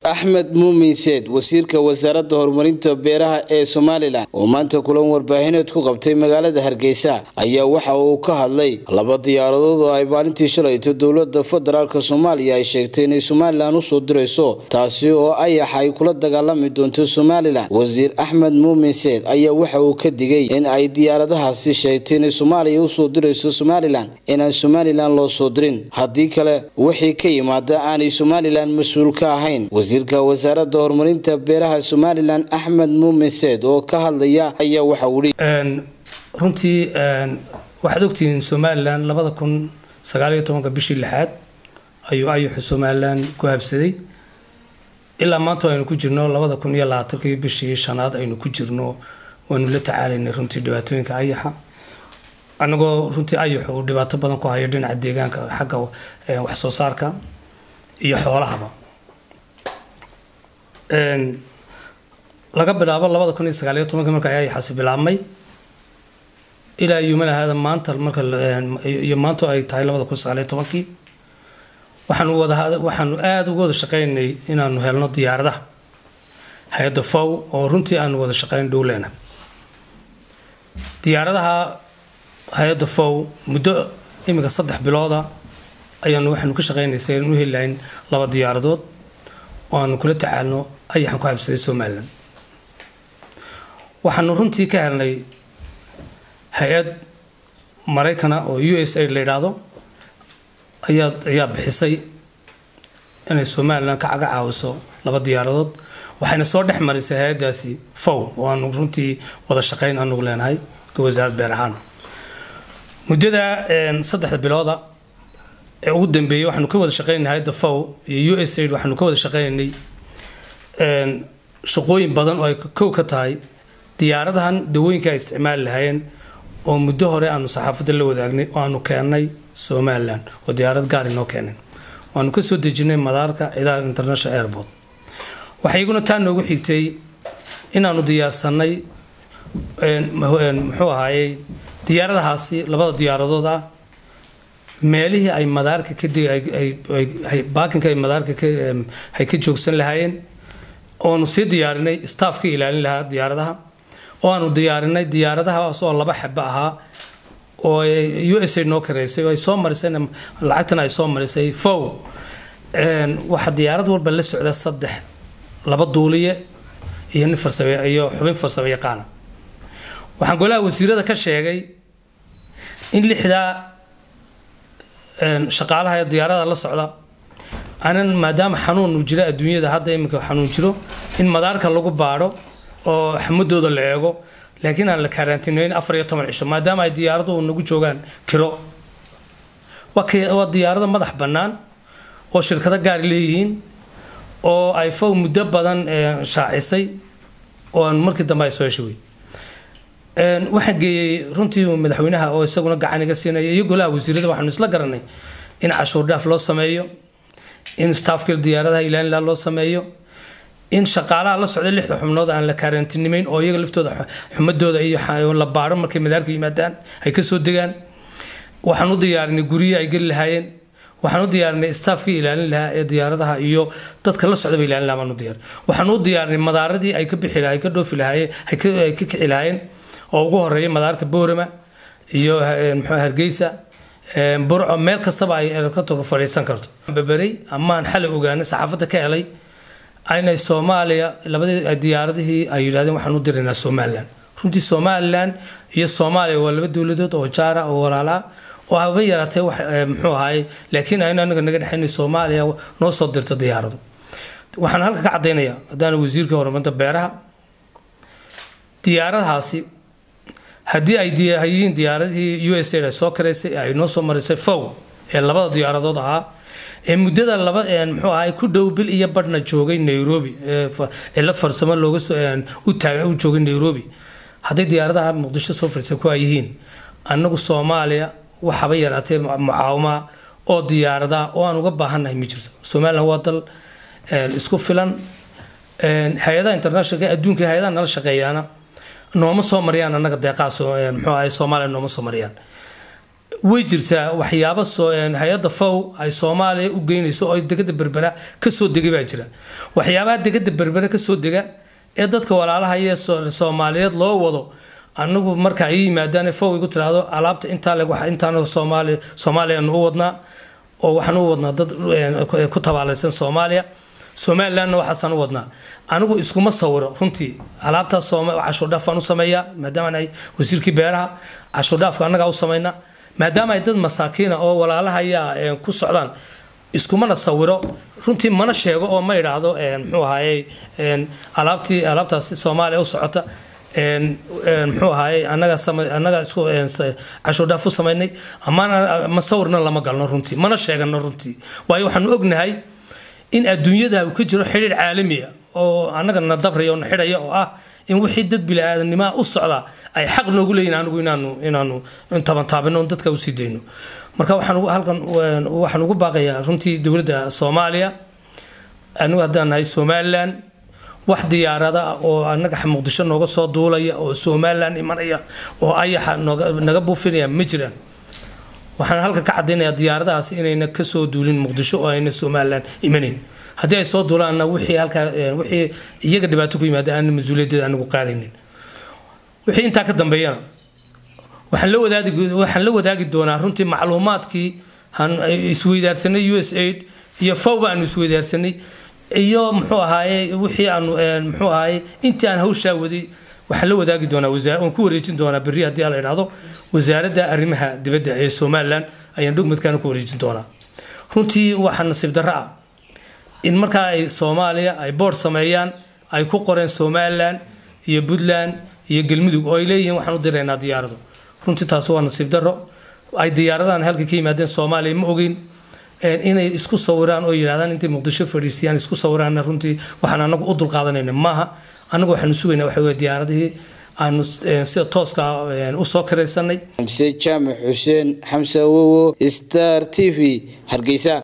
axmed muumin seed wasiirka wasaaradda horumarinta beeraha ee somalilan oo maanta kulan warbaahineed ku qabtay magaalada hargeysa ayaa waxa uu ka hadlay laba diyaaradood oo ay maalintii shalayto dowlada federaalk soomaaliya ay sheegtay inay somalilan usoo dirayso taasi oo ayaxa ay kula dagaalami doonto somalilan wasiir axmed muumin seed ayaa waxa uu ka digay in ay diyaaradahaasi sheegtay inay soomaaliya usoo dirayso somalilan inaan somalilan loo soo dirin haddii kale wixii ka yimaada aanay somalilan mas-uul ka ahayn wasiirka wasaaradda horumarinta beeraha somalilan axmed muumin seed oo ka hadlaya ayaa waxa uu runtii waxaad ogtihiin somalilan labada kun sagaaliyo tobanka bishii lixaad ayuu ayuxu somalilan ku habsaday ilaa maanta aynu ku jirno labada kun iyo labaatankii bishii shanaad aynu ku jirno waanu la tacaalaynay runtii dhibaatooyinka ayaxa anagoo runtii ayaxu uu dhibaato badan ku hayo dhinaca deegaanka xagga wax soo saarka iyo xoolahaba laga bilaabo labada kun iyo sagaaliyo tobanka marka ayaxaasi bilaabmay ilaa yumanahaada maanta marka iyo maanta ay tahay labada kun sagaaliyo tobankii waxaanu wada waxaanu aada uga wada shaqeynay inaanu helno diyaaradaha hay-adda fow oo runtii aanu wada shaqeyn dhowleena diyaaradaha hay-adda fow muddo iminka saddex bilooda ayaanu waxaanu ka shaqeynaysay inaan u heli lahayn laba diyaaradood oo aanu kula tacaalno ayaxan ku habsaday somalilan waxaanu runtii ka helnay hay-ad maraykana oo u s a la yidhaahdo ayaa ayaa bixisay inay somalilan ka caga caawiso laba diyaaradood waxayna soo dhex marisay hay-addaasi fow oo aanu runtii wada shaqeyn anugu leenahay ka wasaarad beer ahaan muddada saddexda bilooda ee ugu dambeeyey waxaanu ka wada shaqeynay hay-adda fow iyo u s aid waxaanu ka wada shaqeynay shaqooyin badan oo ay kow ka tahay diyaaradahan dawooyinka ay isticmaali lahaayeen oo muddo hore aanu saxaafadda la wadaagnay oo aanu keennay somalilan oo diyaarad gaar inoo keeneen waanu ka soo dejinay madaarka ciidaha international airport waxay iguna taa noogu xigtay inaanu diyaarsanay muxuu ahaayey diyaaradahaasi labada diyaaradood ah meelihii ay madaarka baakinka ay madaarka ay ka joogsan lahaayeen oanu sii diyaarinay staffka ilaalin lahaa diyaaradaha oo aanu diyaarinay diyaaradahaas oo laba xaba ahaa oo u s a noo kareysay oo ay soo marisay lacagtana ay soo marisay fow waxaa diyaarad walba la socda saddex laba duuliye iyo nin farsame iyo xubin farsamo yaqaana waxaan golaha wasiirada ka sheegay in lixdaa shaqaalaha ee diyaarada la socda anan maadaama xanuun uu jiro adduunyada hadda iminka xanuun jiro in madaarka lagu baadho oo xamadooda la eego laakiin aan la kaaraantinayn afar iyo toban cisho maadaama ay diyaaraduhu nagu joogaan kiro waa diyaarado madax bannaan oo shirkado gaar leeyihiin oo ay fow muddo badan shaacisay oo aan markii dambe ay soo heshay waxaan geeyey runtii madaxweynaha oo isaguna gacan iga siinaya iyo golaha wasiirada waxaanu isla garanay in cashuur dhaaf loo sameeyo in staafka diyaaradaha ilaalinla loo sameeyo in shaqaalaha la socda lixda xubnood aan la kaaraantinimeyn oo iyaga laftooda xumadooda iyo la baaro markay madaarka yimaadaan ay kasoo degaan waxaan u diyaarinay guryihi ay geli lahaayeen waxaan u diyaarinay staafkii ilaalin lahaa ee diyaaradaha iyo dadka la socdaba ilaalin lahaa baan u diyaarin waxaan u diyaarinay madaaradii ay ka bixi ay ka dhoofi lahaayeen ay ka kici lahaayeen oo ugu horeeya madaarka boorama iyo muxuu hargeysa burco meel kastaba ay elekatoga fadhiisan karto baberey amaan xalay ogaanay saxaafadda ka helay inay soomaaliya labadii diyaaradihii ay yidhahdeen waxaan u diraynaa somalilan runtii somalilan iyo soomaaliya waa laba dowladood oo jaara oo walaalaa oo haba yaraatee wax muxuu ahaay laakiin aynu anaga naga dhexaynay soomaaliya noo soo dirto diyaarado waxaan halka ka caddaynayaa haddaana wasiirka horumarinta beeraha diyaaradahaasi haddii ay yihiin diyaaradihii u s a ay soo karaysay ay noo soo marisay fow ee labada diyaaradood ahaa ee muddada laba muxuu ahay ku dhow bil iyo badhna joogay nairobi cilo farsamo looga u taaga u joogay nairobi hadday diyaaradaha muqdisho soo fadhiisay ku ay yihiin annagu soomaaliya waxaba yaraatee mucaawama oo diyaarada oo aan uga baahannahay ma jirto somalilan waa dal isku filan hay-adaha internationalka adduunka hay-adaha nala shaqeeyaana nooma soo mariyaan annaga deeqaas muxuu ahay soomaaliya nooma soo mariyaan way jirtaa waxyaabo hay-adda fow ay soomaaliya u geynayso oo degada berbera kasoo degay baa jira waxyaabaha degada berbera kasoo dega ee dadka walaalaha iyo soomaaliyeed loo wado anagu marka ay yimaadaan fow igu tiraahdo alaabta intaa leg intaan soomaaliya soomaaliyaanu u wadnaa oo waxaan u wadnaa dad ku tabaalaysan soomaaliya somalilandna waxaasaan u wadnaa anigu iskuma sawiro runtii alaabtaas cashuurdhaaf baan u sameeyaa maadaama ay wasiirkii beeraha cashuurdhaafka annagaa u samaynaa maadaama ay dad masaakiina oo walaalaha ayaa ku socdaan iskumana sawiro runtii mana sheego oo ma idhaahdo muxuu ahaaye alaabtii alaabtaasi soomaaliya u socota muxuu ahaaye annaga annaga isku cashuurdhaaf u samaynay amana ma sawirna lama galno runtii mana sheegano runtii waayo waxaanu ognahay in adduunyada uu ka jiro xidhiir caalamiya oo annaga na dabraya oo na xidhaya oo ah in wixii dad bili-aadamnimaa u socda ay xaq noogu leeyihin anigu inaanu inaanu tabantaabino on dadka usii dayno marka waxaan halkan waxaan ugu baaqayaa runtii dowladda soomaaliya anigu haddaan nahay somaliland wax diyaarada ah oo annaga muqdisho nooga soo duulaya oo somaliland imanaya oo ayaxa nooga naga buufinaya ma jiraan waxaan halka ka cadaynayaa diyaaradahaas inayna kasoo duulin muqdisho oo ayna somaliland imanayn haddii ay soo duulaanna wixii halkaa wixii iyaga dhibaato ku yimaada aan mas-uuliyaddeeda anigu qaadaynin wixii intaa ka dambeeyana waxaan la wadaagi waxaan la wadaagi doonaa runtii macluumaadkii aan isweydaarsanay u s aid iyo fowba aanu isweydaarsanay iyo muxuu ahaaye wixii aanu muxuu ahaaye intii aan hawshaa waday waxaan la wadaagi doonaa waan ku wareejin doonaa berri haddii ala idhaahdo wasaaradda arrimaha dibadda ee somaliland ayaan dhugmadkaana ku wareejin doonaa runtii waxaa nasiib darro ah in markaa ay soomaaliya ay boord sameeyaan ay ku qoreen somaliland iyo puntland iyo galmudug oo ay leeyihiin waxaan u diraynaa diyaarado runtii taas waa nasiib darro ay diyaaradahan halka ka yimaadeen soomaaliya ma ogeyn inay isku sawiraan oo yidhahdaan intay muqdisho fadhiisiyaan isku sawiraanna runtii waxaan anagu u dulqaadanayna maaha anagu waxaanu sugaynaa waxa weye diyaaradihii aanu sida tooska usoo karaysanay xamse jaamac xuseen xamse awowo star t v hargeysa